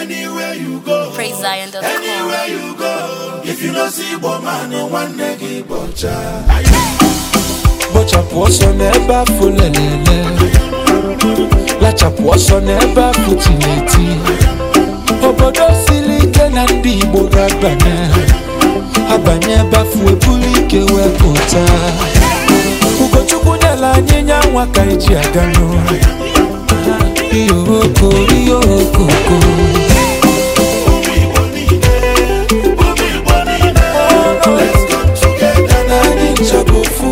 Anywhere you go, PraiseZion.com. anywhere you go. If you no see Igbo man, nwanne gị bọcha. Kpochapụ ọsọ n'ebe afọ lelele Lachapụ ọsọ n'ebe afọ tineti Obodo siri ike na ndị Igbo ga-abanye Abanye ebe afọ ebulu ike wee pụta Ugochukwu nyela anyị nya nwa ka eji aga n'ụlọ Iyo oko, iyo okoko Ụmụ Igbo niile, ụmụ Igbo niile. Let's come together na anyị nchọbụ ofu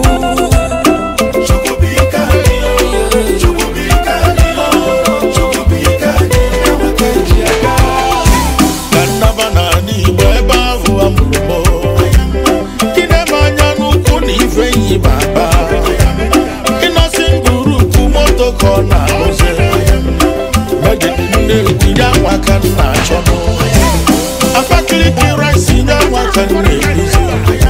Chukwu bụ ike anyị, Chukwu bụ ike anyị, Chukwu bụ ike anyị. Enwe ka eji aga. Ka nnaba n'ala Igbo ebe ahụ a mụrụ m. Ịnebe anya n'ukwu na ife yi baba. Ịnọsi ngurupu moto ka ọ na-arụzi. Megide nne tinye akwa ka m na-achọ nụ. Abakaliki rice nye akwa ka m na-ebuzi.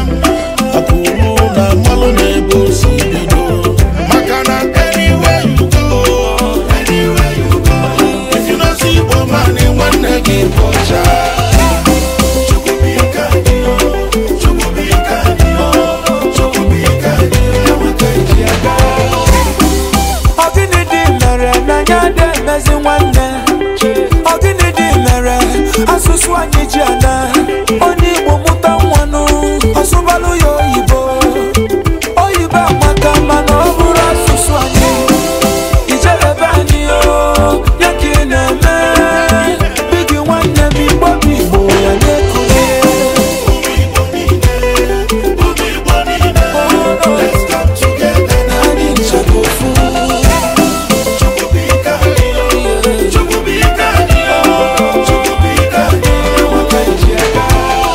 Akụrụ na mmalụ na-ebe o si bido. Maka na anywhere you go, anywhere you go, if you no see Igbo man, nwanne gị bụ ọcha. Chukwu bụ ike anyị, Chukwu bụ ike anyị, Chukwu bụ ike anyị, enwe ka eji aga. Ọ gịnị dị mere na ya dị emezi nwanne Ọ gịnị dị mere asụsụ anyị ji ana Onye Igbo mụta nwanụ ọsụbalụ ya oyibo Oyibo amaka mana ọ bụrụ asụsụ anyị Ijerebe anyị o ya ka ị na-eme Bigi nwanne m Igbo bụ Igbo ya na-ekule Ụmụ Igbo niile, ụmụ Igbo niile, let's come together na Anyị nchọrọ ofu Chukwu bụ ike anyị, Chukwu bụ ike anyị, Chukwu bụ ike anyị, enwe ka eji aga.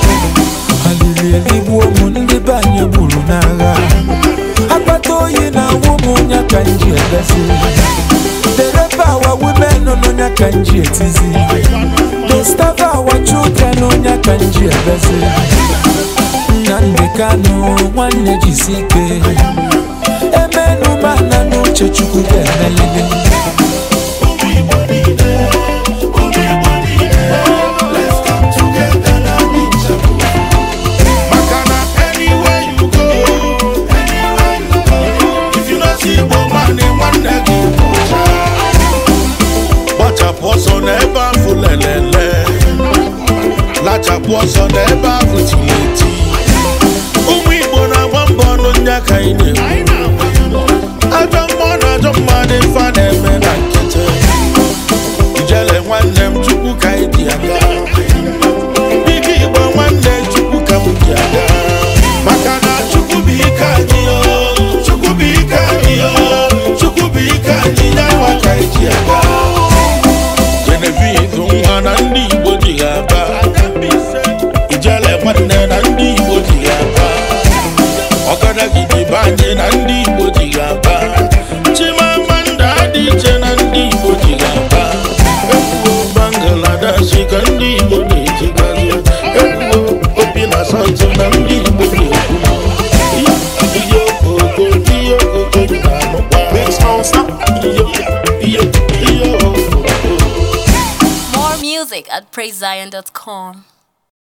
alili eligbu ụmụ ndị be anyị gburu n'agha akpata oyi na ụmụ nya ka nji ebezi dereba awa women nọ nya ka nji etizi destava awa children nya ka nji ebezi nnamdị kanụ nwanne jisi ike emenu mana n'uche chukwu ga-emelili Ụmụ Igbo niile, ụmụ Igbo niile, let's come together na anyị nchekwa. Maka na anywhere you go, anywhere you go, if you no see Igbo man, nwanne gị bụ ọcha. Gbachapụ ọsọ n'ebe ahụ lelele, lachapụ ọsọ n'ebe ahụ tiri eti. Ụmụ Igbo na-agba mbọ ọnụ ndị aka anyị na-ekwu. Ajọ mmụọ na ajọ mmadụ ife a na-eme na nkịtị. Ijele nwanne m Chukwu ka anyị dị aga. Ike Igbo nwanne Chukwu ka m dị aga. Maka na Chukwu bụ ike anyị o. Chukwu bụ ike anyị o. Chukwu bụ ike anyị ya nwa ka anyị dị aga. Genevieve nwa na ndị Igbo dị ya aga. Ijele nwanne na ndị Igbo dị ya aga. Ọgadagidi be anyị na ndị Igbo ji ga-aba Chimamanda dị iche na ndị Igbo ji ga-aba Ekwuo Bangladesh ka ndị Igbo na-ejigazi Ekwuo obi na South na ndị Igbo na-ekwu Ihe ihe okoko ihe okoko dị na-anụkwa Ihe ihe ihe okoko More music at PraiseZion.com.